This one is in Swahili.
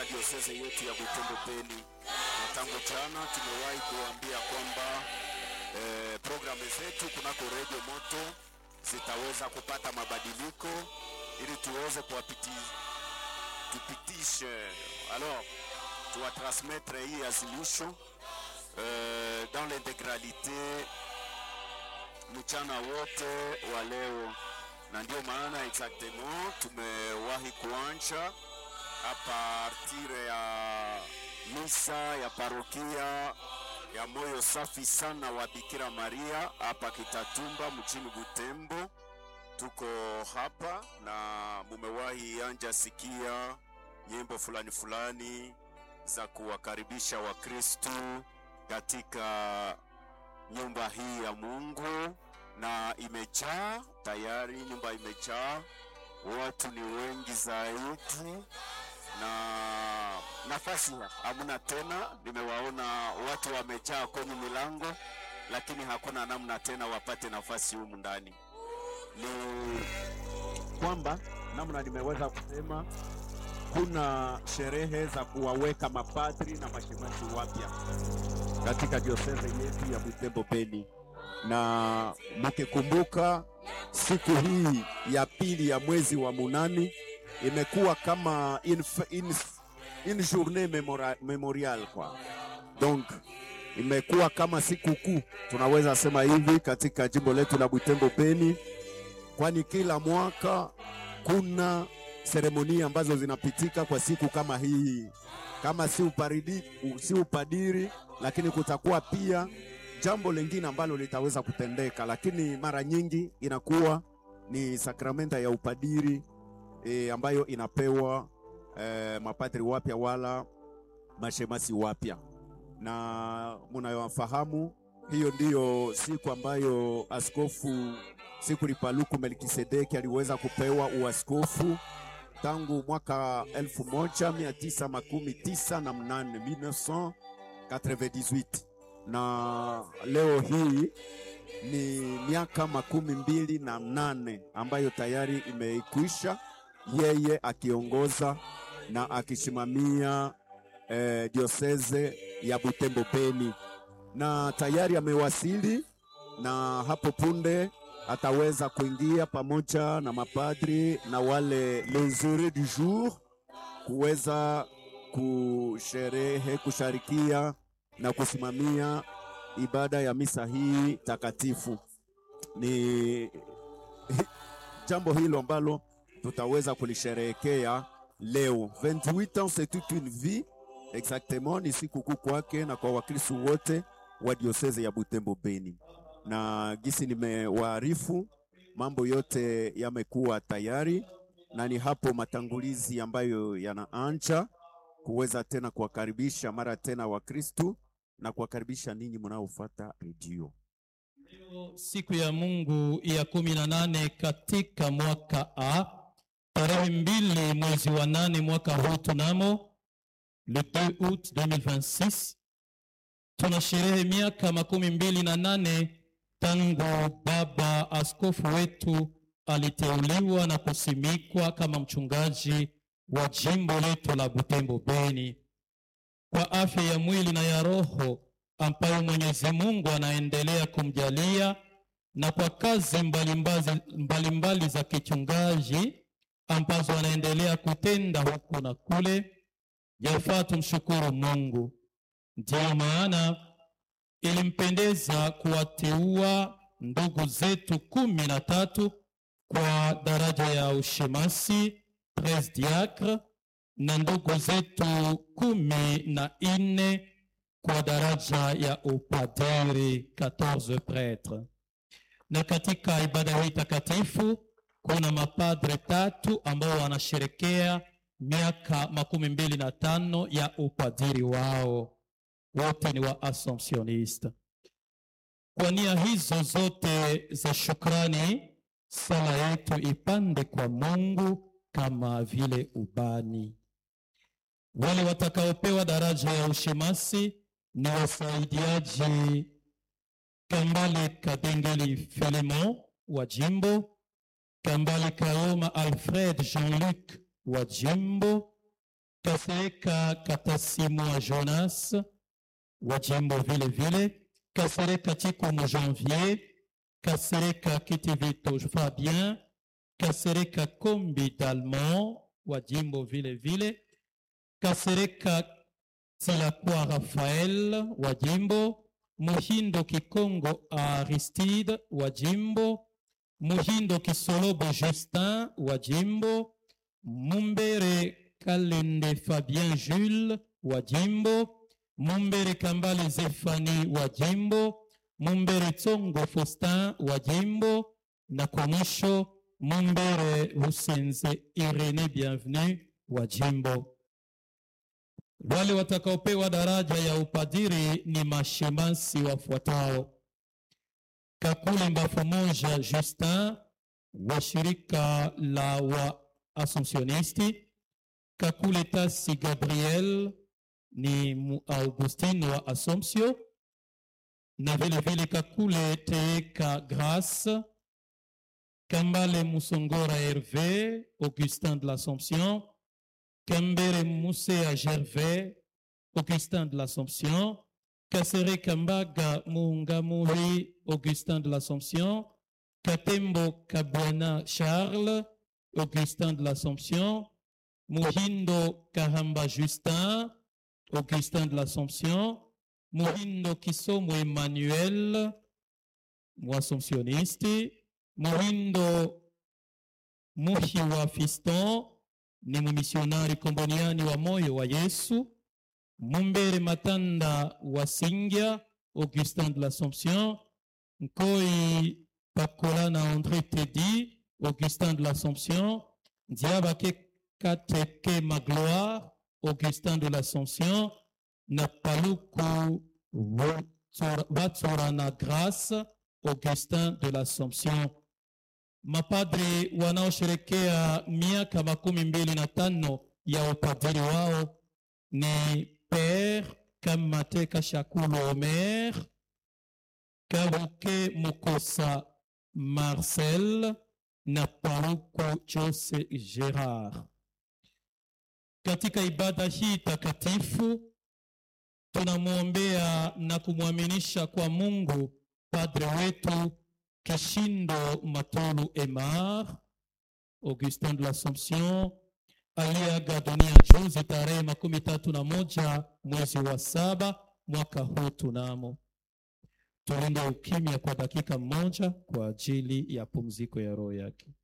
katika diosese yetu ya Butembo Beni, na tangu jana tumewahi kuambia kwamba eh, programu zetu kunako Radio Moto zitaweza kupata mabadiliko ili tuweze kuwapiti tupitishe alors tuwatransmettre hii azimisho euh, dans l'intégralité mchana wote wa leo, na ndio maana exactement tumewahi kuanja a partir ya misa ya parokia ya moyo safi sana wa Bikira Maria hapa Kitatumba mjini Butembo. Tuko hapa na mumewahi anja sikia nyimbo fulani fulani za kuwakaribisha Wakristu katika nyumba hii ya Mungu, na imejaa tayari, nyumba imejaa, watu ni wengi zaidi na nafasi hamna tena. Nimewaona watu wamejaa kwenye milango, lakini hakuna namna tena wapate nafasi humu ndani. Ni kwamba namna nimeweza kusema kuna sherehe za kuwaweka mapadri na mashemasi wapya katika dioseze yetu ya Butembo Beni, na mkikumbuka siku hii ya pili ya mwezi wa munani imekuwa kama une, une, une journée memora, memorial kwa donc imekuwa kama siku kuu tunaweza sema hivi katika jimbo letu la Butembo Beni, kwani kila mwaka kuna seremoni ambazo zinapitika kwa siku kama hii, kama si uparidi, si upadiri, lakini kutakuwa pia jambo lingine ambalo litaweza kutendeka, lakini mara nyingi inakuwa ni sakramenta ya upadiri e, ambayo inapewa e, mapadri wapya wala mashemasi wapya, na munayofahamu hiyo ndiyo siku ambayo askofu Sikuli Paluku Melkisedeki aliweza kupewa uaskofu tangu mwaka elfu moja mia tisa makumi tisa na mnane 1998 na leo hii ni miaka makumi mbili na nane ambayo tayari imeikwisha, yeye akiongoza na akisimamia eh, dioseze ya Butembo Beni, na tayari amewasili na hapo punde ataweza kuingia pamoja na mapadri na wale les heureux du jour kuweza kusherehe kusharikia na kusimamia ibada ya misa hii takatifu. Ni jambo hilo ambalo tutaweza kulisherehekea leo 28 ans c'est toute une vie exactement, ni sikukuu kwake na kwa Wakristo wote wa dioseze ya Butembo Beni na gisi nimewaarifu, mambo yote yamekuwa tayari, na ni hapo matangulizi ambayo yanaanza kuweza tena kuwakaribisha mara tena Wakristu na kuwakaribisha ninyi mnaofuata redio. Leo siku ya Mungu ya kumi na nane katika mwaka A, tarehe mbili mwezi wa nane mwaka huu tunamo le 2 août 2026 tuna sherehe miaka makumi mbili na nane tangu baba askofu wetu aliteuliwa na kusimikwa kama mchungaji wa jimbo letu la Butembo Beni, kwa afya ya mwili na ya roho ambayo Mwenyezi Mungu anaendelea kumjalia na kwa kazi mbalimbali mbalimbali za kichungaji ambazo anaendelea kutenda huku na kule, yafaa tumshukuru Mungu. Ndiyo maana ilimpendeza kuwateua ndugu zetu kumi na tatu kwa daraja ya ushemasi treize diacre na ndugu zetu kumi na nne kwa daraja ya upadiri 14 pretre. Na katika ibada hii takatifu kuna mapadre tatu ambao wanasherekea miaka makumi mbili na tano ya upadiri wao wote ni wa Assumptionista. Kwa nia hizo zote za shukrani, sala yetu ipande kwa Mungu kama vile ubani. Wale watakaopewa daraja ya ushemasi ni wasaidiaji Kambale Kadengeli Filemon wa jimbo, Kambale Kaoma Alfred Jean-Luc wa jimbo Kasereka Katasimwa Jonas wa jimbo vile vile, Kasereka Chikumu Janvier, Kasereka Kitivito Fabien, Kasereka Kombi Dalmont wa jimbo vile vile, Kasereka Silakwa Rafael wa jimbo, Muhindo Kikongo Aristide wa jimbo, Muhindo Kisolobo Justin wa jimbo, Mumbere Kalende Fabien Jules wa jimbo, Mumbere Kambale Zefani wa jimbo, Mumbere Tsongo Faustin wa jimbo, na kwa mwisho Mumbere Husenze Irene Bienvenue wa jimbo. Wale watakaopewa daraja ya upadiri ni mashemasi wafuatao: Kakule Mbafu Moja Justin wa shirika la wa Assumptionisti, Kakule Tasi Gabriel ni mu Augustine wa Assumption, na vile vile Kakule Teeka Grace, Kambale Musongora Hervé, Augustin de l'Assomption, Kambere Musea Gervais, Augustin de l'Assomption, Kasere Kambaga Mungamuri, Augustin de l'Assomption, Katembo Kabwana Charles, Augustin de l'Assomption, Muhindo Kahamba Justin, Augustin de l'Assomption, Muhindo Kisomo Emmanuel, Assomptionniste, Muhindo Muhiwa Fiston, ni mumisionari komboniani wa moyo wa Yesu. Mumbere Matanda wa Singya, Augustin de l'Assomption, Nkoi Pakolana André Tedi, Augustin de l'Assomption, Diabake Kateke Magloire, Augustin de l'Assomption, Napaluku Batsorana Grace, Augustin de l'Assomption. Mapadri wanaosherekea miaka makumi mbili na tano ya upadiri wao ni Père Kamateka Shakulu Omer, Kabuke Mukosa Marcel na Paruku Jose Gerard. Katika ibada hii takatifu tunamwombea na kumwaminisha kwa Mungu padre wetu Kishindo Matolu Emar, Augustin de l'Assomption, aliyeaga dunia juzi tarehe makumi tatu na moja mwezi wa saba mwaka huu tunamo. Tulinde ukimya kwa dakika moja kwa ajili ya pumziko ya roho yake.